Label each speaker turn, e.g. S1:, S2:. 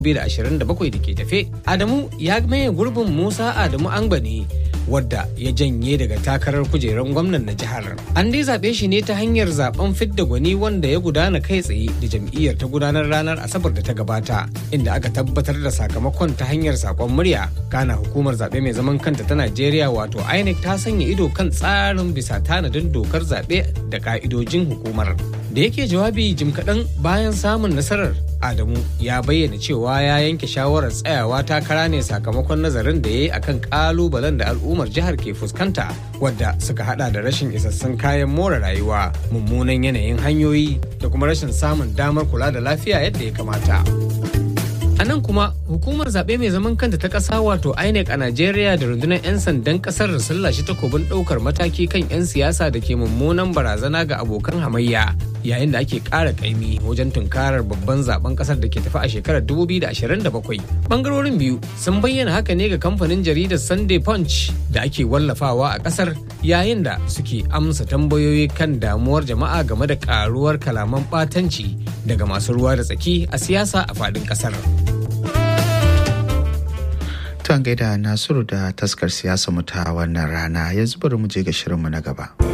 S1: 2027 da ke tafe. Adamu ya maye gurbin Musa Adamu Angbani wadda ya janye daga takarar kujerar gwamnan na jihar. An dai zaɓe shi ne ta hanyar zaben fidda gwani wanda ya gudana kai tsaye da jam'iyyar ta gudanar ranar Asabar da ta gabata, inda aka tabbatar da sakamakon ta hanyar sakon murya. Kana hukumar zaɓe mai zaman kanta ta Najeriya wato INEC ta sanya ido kan tsarin bisa tanadin dokar zaɓe da ka'idojin hukumar. Da yake jawabi jim kaɗan bayan samun nasarar Adamu ya bayyana cewa ya yanke shawarar tsayawa takara ne sakamakon nazarin da ya yi akan kalubalen da al'ummar jihar ke fuskanta wadda suka hada da rashin isassun kayan more rayuwa mummunan yanayin hanyoyi da kuma rashin samun damar kula da lafiya yadda ya kamata. A nan kuma hukumar zaɓe mai zaman kanta ta ƙasa wato INEC a Najeriya da rundunar 'yan sandan ƙasar sun lashe takobin ɗaukar mataki kan 'yan siyasa da ke mummunan barazana ga abokan hamayya yayin da ake ƙara ƙaimi wajen tunkarar babban zaben ƙasar da ke tafi a shekarar 2027. Bangarorin biyu sun bayyana haka ne ga kamfanin jaridar Sunday Punch da ake wallafawa a ƙasar yayin da suke amsa tambayoyi kan damuwar jama'a game da ƙaruwar kalaman ɓatanci daga masu ruwa da tsaki a siyasa a faɗin ƙasar.
S2: Tuwan gaida Nasiru da taskar siyasa mu ta wannan rana yanzu bari mu je ga shirinmu na gaba.